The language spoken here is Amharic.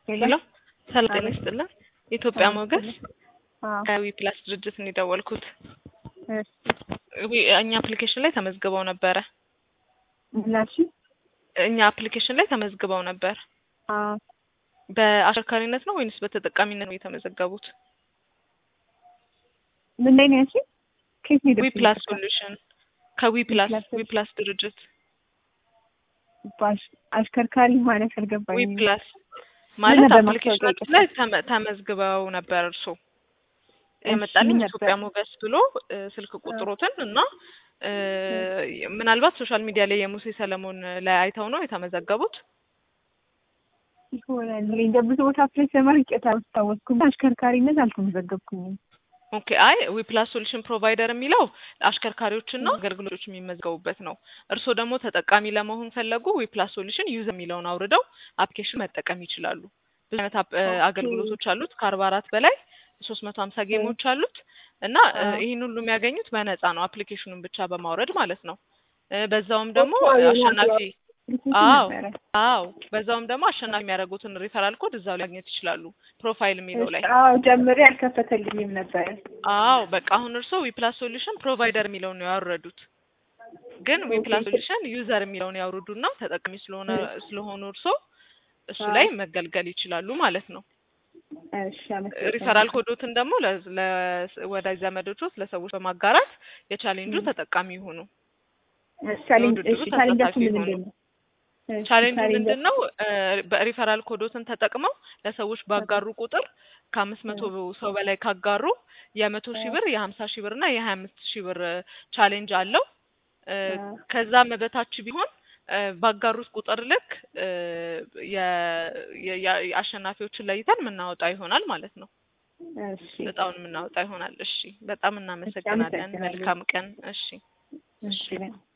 ሄሎ ሰላም ጤና ይስጥልን። የኢትዮጵያ ሞገስ አዎ ከዊ ፕላስ ድርጅት ነው የደወልኩት። እሺ ዊ- እኛ አፕሊኬሽን ላይ ተመዝግበው ነበረ። ምላሽ እኛ አፕሊኬሽን ላይ ተመዝግበው ነበር። አዎ በአሽከርካሪነት ነው ወይንስ በተጠቃሚነት ነው የተመዘገቡት? ምን ላይ ነው ያልሽኝ? ከየት ነው ዊ የደረሰኝ? ፕላስ ሶሉሽን ከዊ ፕላስ ፕላስ ዊ ፕላስ ድርጅት ባሽ- አሽከርካሪ ማለት ዊ አልገባኝም። ፕላስ ማለት ነበር አፕሊኬሽናችን ማስታወቂያው? ላይ ተመ- ተመዝግበው ነበር። እርሶ የመጣልኝ ምን ነበር? ኢትዮጵያ ሞገስ ብሎ እ፣ ስልክ ቁጥሮትን እና እ፣ ምናልባት ሶሻል ሚዲያ ላይ የሙሴ ሰለሞን ላይ አይተው ነው የተመዘገቡት። ይሆናል እኔ እንደ ብዙ ቦታ ፕሬስ ለማርቄት አላስታወስኩም። አሽከርካሪነት አልተመዘገብኩኝም። ኦኬ አይ ዊ ፕላስ ሶሉሽን ፕሮቫይደር የሚለው አሽከርካሪዎችና አገልግሎቶች የሚመዝገቡበት ነው። እርስዎ ደግሞ ተጠቃሚ ለመሆን ፈለጉ ዊ ፕላስ ሶሉሽን ዩዘር የሚለውን አውርደው አፕሊኬሽን መጠቀም ይችላሉ። ብዙ አይነት አፕ- እ፣ ኦኬ። አገልግሎቶች አሉት ከአርባ አራት በላይ ሶስት መቶ ሀምሳ ጌሞች አሉት እና እ፣ አዎ። ይህን ሁሉ የሚያገኙት በነፃ ነው አፕሊኬሽኑን ብቻ በማውረድ ማለት ነው። እ፣ በዛውም ደግሞ ኦኬ፣ አዎ፣ አሸናፊ ሪፖርት አዎ ነበረ። አዎ በዛውም ደግሞ አሸናፊ የሚያደርጉትን ሪፈራል ኮድ እዛው ላይ ማግኘት ይችላሉ ፕሮፋይል የሚለው ላይ አዎ ጀምሬ አልከፈተልኝም ነበረ። አዎ በቃ አሁን እርስዎ ዊፕላስ ሶሉሽን ፕሮቫይደር የሚለውን ነው ያወረዱት። ግን ዊፕላስ ኦኬ። ሶሉሽን ዩዘር የሚለውን ያውርዱና ተጠቃሚ ስለሆነ ስለሆኑ እርስዎ እሱ አዎ። ላይ መገልገል ይችላሉ ማለት ነው። እሺ አመሰግናለሁ። ሪፈራል ኮዶትን ደግሞ ለ- ለ- ወዳጅ ዘመዶችዎት ለሰዎች በማጋራት የቻሌንጁ ም። ተጠቃሚ ይሁኑ። እሺ ቻሌንጅ የውድድሩ እሺ ቻሌንጃችሁ ተሳታፊ ምን ሆኑ። ምንድን ነው? እሺ ቻሌንጁ ቻሌንጃችሁ- ምንድን ነው? እ፣ በሪፈራል ኮዶትን ተጠቅመው ለሰዎች ባጋሩ ቁጥር ከአምስት መቶ ሰው በላይ ካጋሩ የመቶ ሺህ ብር የሀምሳ ሺህ ብር እና የሀያ አምስት ሺህ ብር ቻሌንጅ አለው። እ፣ አዎ። ከዛም በታች ቢሆን እ፣ ባጋሩት ቁጥር ልክ እ፣ የ- የ- የ- አሸናፊዎችን ለይተን የምናወጣ ይሆናል ማለት ነው። እሺ እጣውን የምናወጣ ይሆናል። እሺ፣ በጣም እናመሰግናለን። አመሰግናለሁ። መልካም ቀን። እሺ። እሺ